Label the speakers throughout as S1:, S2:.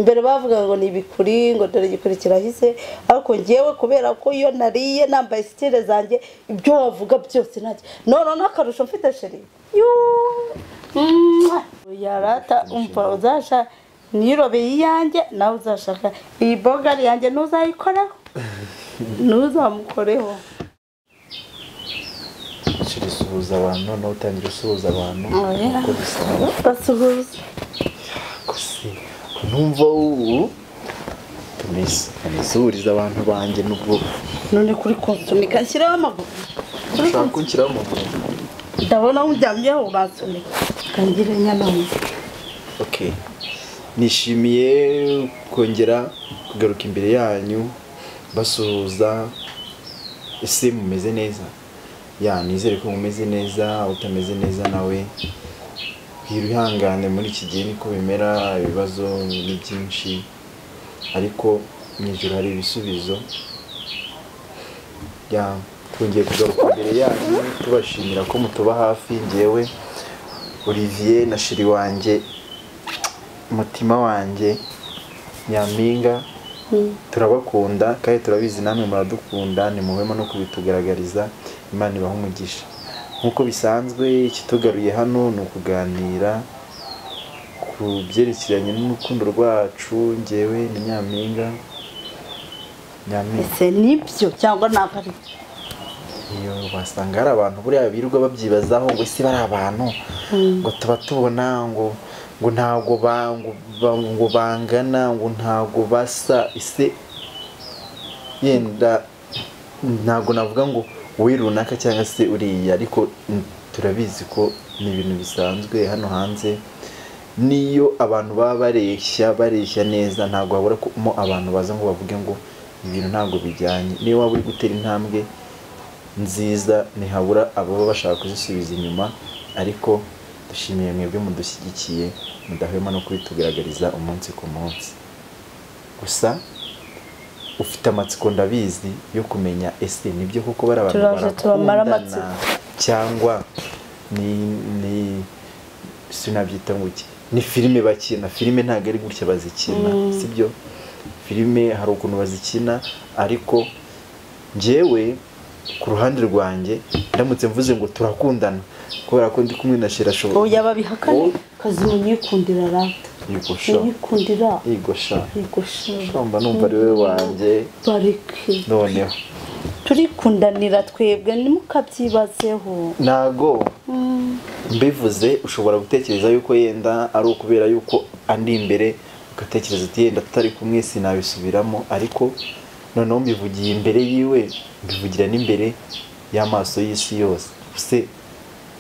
S1: mbere bavuga ngo ni ibikuri ngo dore igikuri kirahise ariko ngewe kubera ko iyo nariye nambaye sitire zanjye ibyo wavuga byose ntacyo none n'akarusho mfite sheri yarata umva uzasha nirobeye iyanjye nawe uzashaka iyi bogari yanjye ntuzayikoreho ntuzamukoreho
S2: sheri suhuza abantu noneho utangira usuhuza abantu
S1: Oya.
S2: uko bisaba
S1: basuhuza
S2: gusa numva ubu nisuhuriza abantu banjye n'ubwo
S1: none kuri konsunika nshyiraho amaguru kuri
S2: ushaka kunshyiraho amaguru
S1: ndabona wunjyamyeho uransunika kangire nyanamu
S2: okay nishimiye kongera kugaruka imbere yanyu basuhuza ese mumeze neza ya nizere ko mumeze neza utameze neza nawe bwira ihangane muri iki gihe niko bimera ibibazo ni byinshi ariko mu ijoro hari ibisubizo ya twongeye kugaruka imbere yanyu tubashimira ko mutuba hafi ngewe olivier na shiri wanjye umutima wanjye nyampinga turabakunda kandi turabizi namwe muradukunda nimuhwemo no kubitugaragariza imana ibaha umugisha nk'uko bisanzwe ikitugaruye hano ni ukuganira ku byerekeranye n'urukundo rwacu ngewe ni nyampinga nyampinga
S1: ese nibyo cyangwa ntabwo ari byo
S2: iyo wasanga hari abantu buriya birirwa babyibazaho ngo ese bari abantu ngo tuba tubona ngo ngo ntabwo ba- ngo ba- ngo bangana ngo ntabwo basa ese yenda ntabwo navuga ngo wowe runaka cyangwa se uriya ariko mm, turabizi ko ni ibintu bisanzwe hano hanze n'iyo abantu baba bareshya bareshya neza ntabwo habura ko mo abantu baza ngo bavuge ngo ibintu ntabwo bijyanye niyo waba uri gutera intambwe nziza ntihabura ababa bashaka kuzisubiza inyuma ariko dushimiye mwebwe mudushyigikiye mudahwema no kubitugaragariza umunsi ku munsi gusa ufite amatsiko ndabizi yo kumenya ese nibyo koko bari abantu
S1: Turaje tubamara
S2: barakundana cyangwa ni ni sinabyita ngo iki ni filime bakina filime ntabwo ari gutya bazikina sibyo filime hari ukuntu bazikina ariko njyewe ku ruhande rwanjye ndamutse mvuze ngo turakundana kubera ko ndi kumwe na shira
S1: ubu
S2: ashobora
S1: yababihakane kazima unyikundira rata
S2: yigosha
S1: unyikundira
S2: yigosha
S1: yigosha
S2: shomba numva ari we wanjye
S1: bareke
S2: noneho
S1: turikundanira twebwe ntimukabyibazeho
S2: ntago mbivuze ushobora gutekereza yuko yenda ari ukubera yuko andi imbere ugatekereza uti yenda tutari kumwe sinabisubiramo ariko noneho mbivugiye imbere yiwe mbivugira n'imbere y'amaso y'isi yose use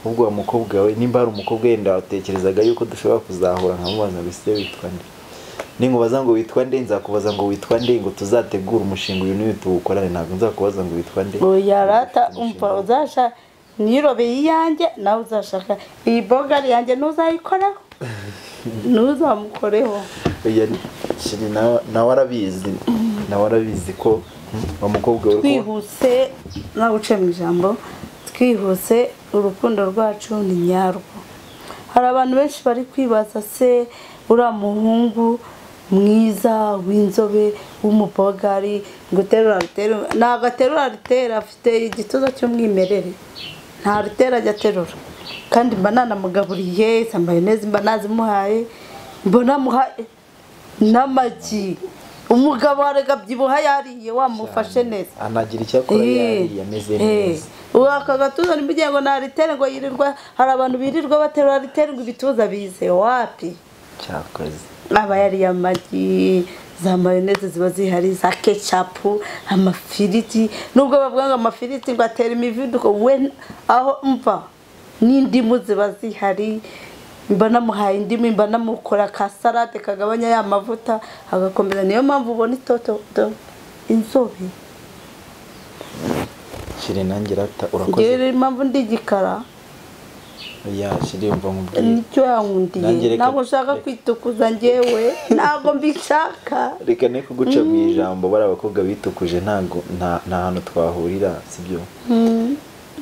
S2: ubwo wa mukobwa we nimba hari umukobwa yenda watekerezaga yuko dushobora kuzahura nkamubaza ngo ese witwa nde ninkubaza ngo witwa nde nzakubaza ngo witwa nde ngo tuzategure umushinga uyu n'uyu tuwukorane ntabwo nzakubaza ngo witwa nde
S1: ubu yarata umva uzasha nirobeye iyanjye nawe uzashaka iyi bogari yanjye ntuzayikoreho ntuzamukoreho
S2: Oya, shiri nawe nawe arabizi nawe arabizi ko mm, wa mukobwa we ko
S1: twihuse nawe uciye mu ijambo twihuse urukundo rwacu ni nyarwo hari abantu benshi bari kwibaza se uriya muhungu mwiza w'inzobe w'umubogari ngo uterura aterura ntabwo aterura aterura afite igituza cy'umwimerere nta rutera ajya aterura kandi mba nanamugaburiye sambaye neza mba nazimuhaye mbona amuhaye n'amagi umugabo warega byibuha yariye wamufashe neza
S2: anagira icyo akora yari ameze neza
S1: ubu aka gatuza ni kugira ngo nta ritere ngo yirirwa hari abantu birirwa baterura ritere ngo ibituza bize wapi
S2: cyakoze
S1: aba yariye amagi za mayoneze ziba zihari za kecapu amafiriti nubwo bavuga ngo amafiriti ngo atera imivuduko we aho mva n'indimu ziba zihari mba namuhaye indimu mba namukora ka salade kagabanya ya mavuta agakomeza niyo mpamvu ubona itoto do- inzobe
S2: shiri nanjye rata urakoze
S1: ngewe impamvu ndi igikara
S2: ya shiri yumva nkubwiye
S1: nicyo yankundiye
S2: Nanjye reka-
S1: ntabwo nshaka
S2: reka.
S1: kwitukuza ngewe ntabwo mbishaka
S2: reka ne kuguca mu ijambo bari abakobwa bitukuje ntago nta nta hantu twahurira sibyo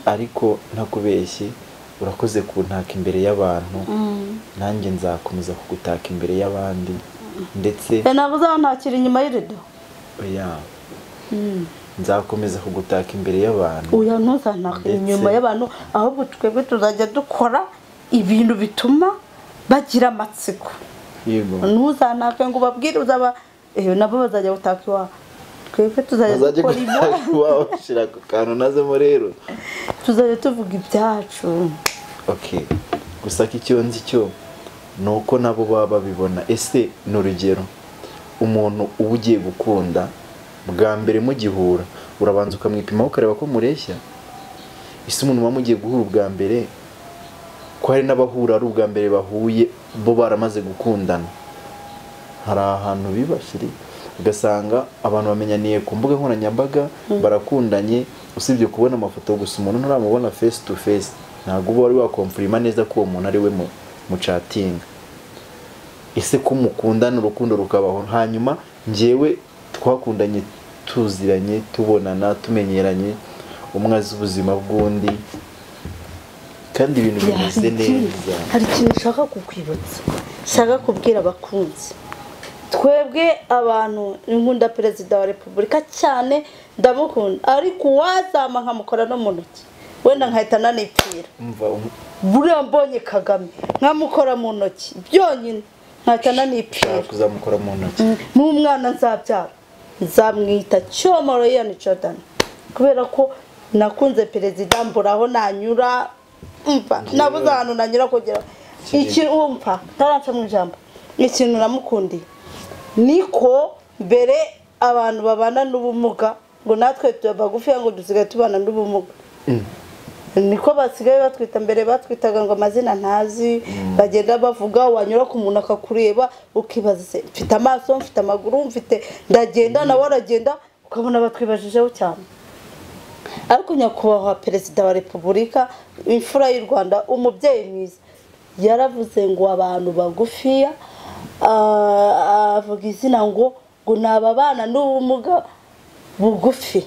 S2: ariko ntakubeshye urakoze kuntaka imbere y'abantu nanjye nzakomeza kugutaka imbere y'abandi ndetse
S1: nabuze aho ntakira inyuma y'irido
S2: oya nzakomeza kugutaka imbere y'abantu
S1: uya ntuzanaka
S2: Ndetse-
S1: inyuma y'abantu ahubwo twebwe tuzajya dukora ibintu bituma bagira amatsiko
S2: yego
S1: ntuzanake ngo ubabwire uzaba eyo nabo bazajya gutaka iwawe twebwe tuzajya
S2: bazajya
S1: dukora
S2: gutaka
S1: ibyacu
S2: iwawe bashyira ku kantu nazemo rero
S1: tuzajya tuvuga ibyacu
S2: ok gusa ko icyo nzi cyo ni uko nabo baba babibona ese ni urugero umuntu uba ugiye gukunda bwa mbere mugihura urabanza ukamwipimaho ukareba ko mureshya ese umuntu muba mugiye guhura ubwa mbere ko hari n'abahura ari ubwa mbere bahuye bo baramaze gukundana hari ahantu bibasiri ugasanga abantu bamenyaniye ku mbuga nkoranyambaga barakundanye usibye kubona amafoto gusa umuntu nturamubona face to face ntabwo uba wari wakomfurima neza ko uwo muntu ari we mu- mucatinga ese ko mukundana urukundo rukabaho hanyuma njyewe twakundanye tuziranye tubonana tumenyeranye umwe azi ubuzima bw'undi kandi ibintu bimeze neza
S1: hari ikintu ushaka kukwibutsa ushaka kubwira abakunzi twebwe abantu nkunda perezida wa repubulika cyane ndamukunda ariko uwazama nkamukora no mu ntoki wenda nkahita nanipfira
S2: umva um-
S1: buriya mbonye kagame nkamukora mu ntoki byonyine nkahita nanipfira
S2: ushaka kuzamukora mu ntoki
S1: n'umwana nzabyara nzamwita cyomoro yani jordan kubera ko nakunze perezida mbura aho nanyura umva nabuze ahantu nanyura kugira ikintu umva ntaraca mu ijambo ikintu namukundiye niko mbere abantu babana n'ubumuga ngo natwe tuba bagufi ngo dusigaye tubana n'ubumuga niko basigaye batwita mbere batwitaga ngo amazina ntazi bagenda bavuga wanyura ku muntu akakureba ukibaza se mfite amaso mfite amaguru mfite ndagenda nawe aragenda ukabona batwibajijeho cyane ariko nyakubahwa perezida wa repubulika imfura y'u rwanda umubyeyi mwiza yaravuze ngo abantu bagufiya ah, avuga izina ngo ngo ni ababana n'ubumuga bugufi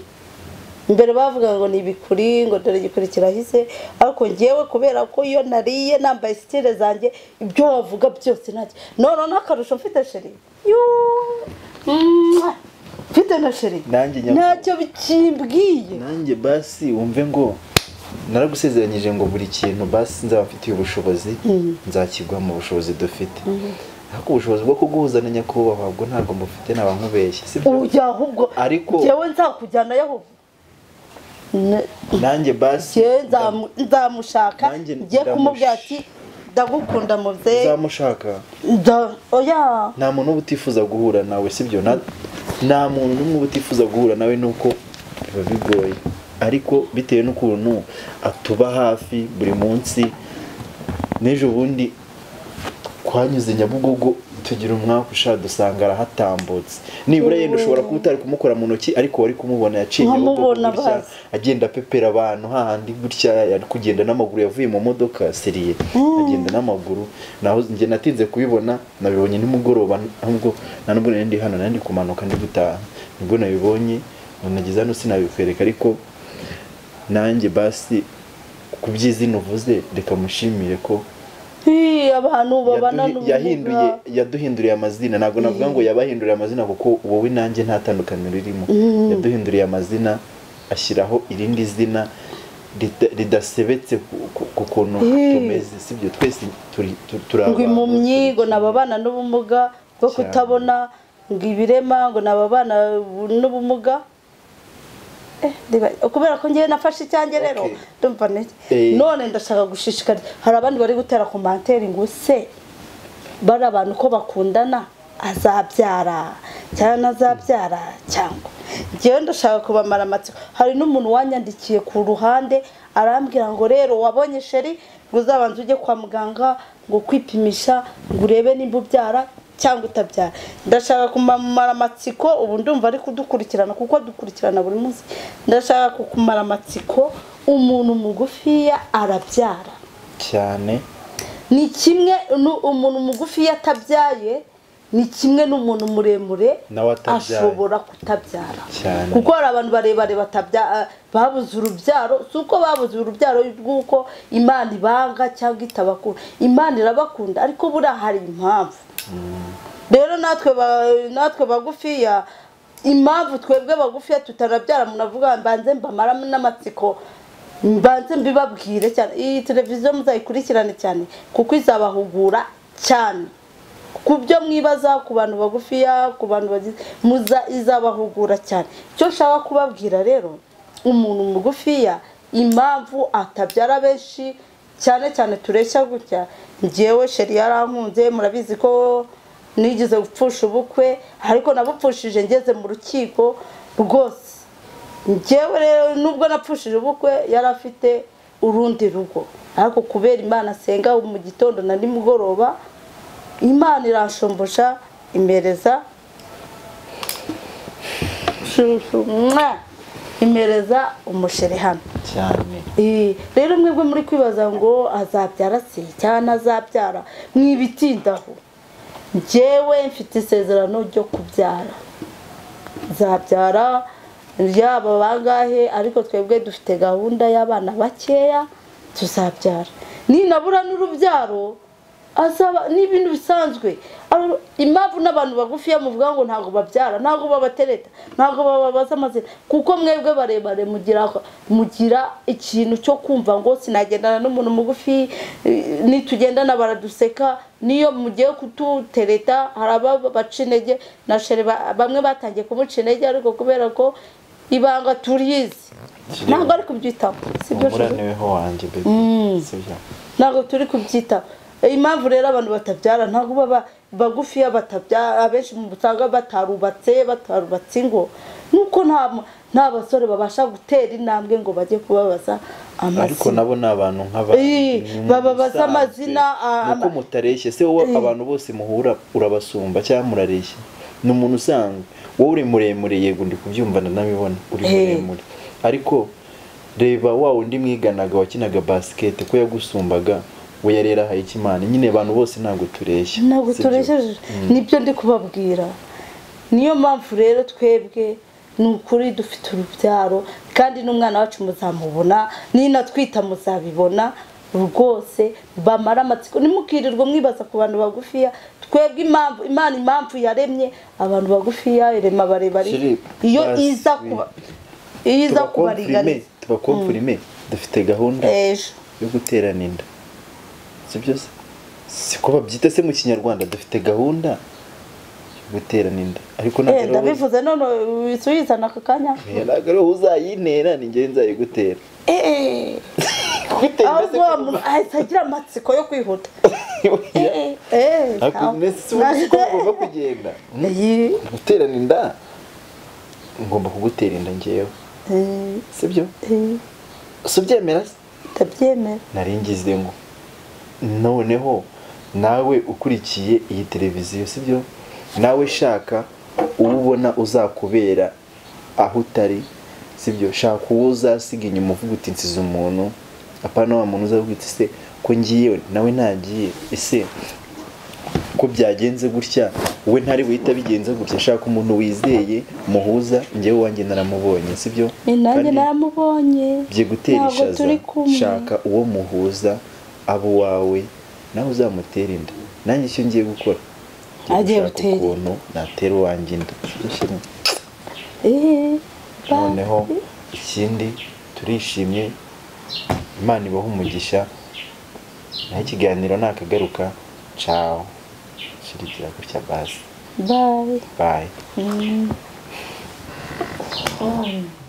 S1: mbere bavuga ngo ni ibikuri ngo dore igikuri kirahise ariko ngewe kubera ko iyo nariye nambaye sitire zanjye ibyo wavuga byose ntacyo none n'akarusho mfite sheri Yuuu. Mwah. mfite na sheri
S2: Nanjye nyakubahwa.
S1: ntacyo bikimbwiye
S2: nanjye basi wumve ngo naragusezeranyije ngo buri kintu basi nzaba mfitiye ubushobozi nzakigwa mu bushobozi dufite ariko ubushobozi bwo kuguhuzanya nyakubahwa bwo ntabwo mbufite naba nkubeshye si byo?
S1: ujya ahubwo
S2: Ariko-
S1: ngewe nzakujyanayo ahubwo Ne-
S2: nanjye basi
S1: ngewe nzamu- nzamushaka
S2: Nanjye
S1: njye kumubwira ati ndagukunda mubyeyi
S2: uzamushaka
S1: Nda- oya
S2: nta muntu uba utifuza guhura nawe sibyo Na- nta muntu n'umwe uba utifuza guhura nawe nuko biba bigoye ariko bitewe n'ukuntu atuba hafi buri munsi n'ejo bundi twanyuze nyabugogo tugira umwaku ushaka dusanga arahatambutse nibura yenda ushobora kuba utari kumukora mu ntoki ariko wari kumubona yaciye Nyabugogo
S1: Nkamubona
S2: gutya,
S1: bazi.
S2: agenda apepera abantu hahandi gutya yari kugenda n'amaguru yavuye mu modoka seriye agenda n'amaguru naho njye natinze kubibona nabibonye nimugoroba ahubwo nta nubwo nari ndi hano nari ndi kumanuka ndi gutaha nibwo nabibonye nageze hano sinabikwereka ariko nanjye basi ku by'izina uvuze reka mushimire ko
S1: Hii, abantu babana
S2: yaduhi- yahinduye yaduhinduriye amazina ntabwo navuga ngo yabahinduriye amazina kuko wowe nanjye nta tandukaniro ririmo yaduhinduriye amazina ashyiraho irindi zina rida- ridasebetse ku- ku- ku kuntu
S1: Eh.
S2: tumeze sibyo twese turi tu- turi
S1: ngo
S2: abantu,
S1: impumyi ngo ni ababana n'ubumuga bwo
S2: Cyane.
S1: kutabona ngo ibirema ngo ni ababana n'ubumuga Eh, reba- kubera ko ngewe nafashe icyanjye rero
S2: Okay.
S1: ndumva niki
S2: Eh.
S1: none ndashaka gushishikariza hari abandi bari gutera komantere ngo se bari abantu ko bakundana azabyara cyangwa ntazabyara cyangwa ngewe ndashaka kubamara amatsiko hari n'umuntu wanyandikiye ku ruhande arambwira ngo rero wabonye sheri ngo uzabanze ujye kwa muganga ngo kwipimisha ngo urebe nimba ubyara cyangwa utabyara ndashaka kumamara amatsiko ubu ndumva ari kudukurikirana kuko dukurikirana buri munsi ndashaka kukumara amatsiko umuntu mugufiya arabyara
S2: cyane
S1: ni kimwe nu- umuntu mugufi iyo atabyaye ni kimwe n'umuntu muremure
S2: Nawe atabyaye.
S1: ashobora kutabyara
S2: Cyane.
S1: kuko hari abantu barebare batabya- babuze urubyaro si uko babuze urubyaro rw'uko imana ibanga cyangwa itabakunda imana irabakunda ariko buriya hari impamvu rero natwe ba- natwe bagufiya impamvu twebwe bagufiya tutarabyara umuntu avuga mbanze mbamara n'amatsiko mbanze mbibabwire cyane iyi televiziyo muzayikurikirane cyane kuko izabahugura cyane ku byo mwibaza ku bantu bagufiya ku bantu bagize muza izabahugura cyane icyo nshaka kubabwira rero umuntu mugufiya impamvu atabyara benshi cyane cyane tureshya gutya ngewe sheri yarankunze murabizi ko nigeze gupfusha ubukwe ariko nabupfushije ngeze mu rukiko rwose njyewe rero nubwo napfushije ubukwe yari afite urundi rugo ariko kubera imana asenga mu gitondo na nimugoroba imana irashombosha impereza shushu, mwa, impereza umusheri hano
S2: cyane
S1: Eh, rero mwebwe muri kwibaza ngo azabyara se cyangwa azabyara mwibitindaho njyewe mfite isezerano ryo kubyara nzabyara yaba bangahe ariko twebwe dufite gahunda y'abana bakeya tuzabyara ninabura n'urubyaro azaba ni ibintu bisanzwe Abo- impamvu n'abantu bagufiya muvuga ngo ntabwo babyara ntabwo babatereta ntabwo bababaza amazina kuko mwebwe barebare mugira mugira ikintu cyo kumva ngo sinagendana n'umuntu mugufi eh, nitugendana baraduseka niyo mugiye kututereta hari ababaca intege na shere ba- bamwe batangiye kumuca intege ariko kubera ko ibanga turizi ntabwo ari kubyitaho si byo Shere?
S2: umuraniweho wanjye bebe sibyo
S1: ntabwo turi kubyitaho impamvu rero abantu batabyara ntabwo baba bagufiya batabyara abenshi mu usanga batarubatse batarubatse ingo nuko nta nta basore babasha gutera intambwe ngo bajye kubabaza
S2: ariko
S1: amazina
S2: nabo ni abantu nk'abantu
S1: Eh,
S2: ni
S1: bababaza
S2: musanzwe.
S1: amazina, ah,
S2: nuko
S1: ama-
S2: mutareshye se wowe abantu bose muhura urabasumba cyangwa murareshya ni umuntu usanzwe wowe uri muremure yego ndi kubyumva ndanabibona uri
S1: Eh.
S2: muremure ariko reba wa wundi mwiganaga wakinaga basikete ko yagusumbaga we yari yarahaye ikimana nyine abantu bose ntabwo tureshya
S1: ntabwo
S2: sibyo?
S1: turesheje nibyo ndi kubabwira niyo mpamvu rero twebwe ni ukuri dufite urubyaro kandi n'umwana wacu muzamubona n'inatwita muzabibona rwose bamara amatsiko ntimukirirwe mwibaza ku bantu bagufiya twebwe impamvu imana impamvu yaremye abantu bagufiya irema barebare
S2: Shiri,
S1: iyo
S2: basi.
S1: iza kuba iyo iza
S2: tubakomfurime
S1: kubaringaniza
S2: tubakomfurime dufite gahunda
S1: ejo
S2: yo guterana inda si byose si ko babyita se mu kinyarwanda dufite gahunda yo guterana inda ariko
S1: Eh,
S2: ntabwo ariho
S1: ndabivuze none wisubizana aka kanya
S2: ntabwo ariho uzayintera ni njyewe nzayigutera
S1: Eh, eh.
S2: gutera
S1: aho wa muntu ahita agira amatsiko yo kwihuta Eh, eh,
S2: ariko
S1: ntawe.
S2: nese si wowe uzi ko ugomba kugenda
S1: Iyi,
S2: guterana inda ngomba kugutera inda ngewe
S1: eh,
S2: si byo
S1: eh,
S2: si ubyemera se
S1: ndabyemera
S2: nari ngize ngo noneho nawe ukurikiye iyi televiziyo sibyo nawe shaka uwo ubona uzakubera aho utari sibyo shaka uwo uzasiga inyuma uvuga uti nsize umuntu apana wa muntu uzavuga uti se ko ngiye nawe ntagiye ese ko byagenze gutya wowe ntari buhita bigenze gutya shaka umuntu wizeye muhuza njyewe wanjye naramubonye sibyo
S1: ni nanjye
S2: Kandi-
S1: naramubonye
S2: bye gutera
S1: ntabwo
S2: ishaza
S1: turi kumwe
S2: shaka uwo muhuza abo wawe nawe uzamutera inda nanjye icyo ngiye gukora Ngiye
S1: Agiye
S2: gushaka
S1: gutera.
S2: ukuntu natera uwanjye inda Shira.
S1: Eh, ba-
S2: noneho ikindi turishimye imana ibaha umugisha naho ikiganiro nakagaruka cawo shirigira gutya basi
S1: bye
S2: bayi
S1: Mm. Oh.